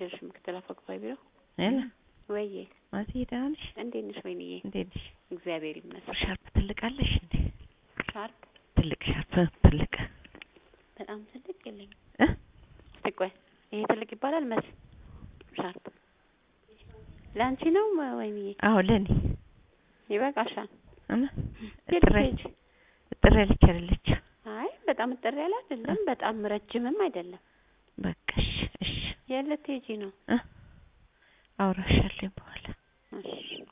ደርሽ ምክትል አፈ ጉባኤ ቢሮ ሄሎ ወይዬ ማቲ ደህና ነሽ? እንዴት ነሽ ወይንዬ? እንዴት ነሽ? እግዚአብሔር ይመስገን። ሻርፕ ትልቅ አለሽ እንዴ? ሻርፕ ትልቅ ሻርፕ ትልቅ በጣም ትልቅ የለኝም። እ እስቲ ቆይ ይሄ ትልቅ ይባላል መስ ሻርፕ ለአንቺ ነው ወይንዬ? አዎ ለኔ ይበቃሻል። እና የት እጥረ ልትሄጂ? እጥረ ያለች አይደለች። አይ በጣም እጥር ያለ አይደለም፣ በጣም ረጅምም አይደለም። በቃ እሺ እሺ የት ልትሄጂ ነው? እ አውራሻለሁ በኋላ እሺ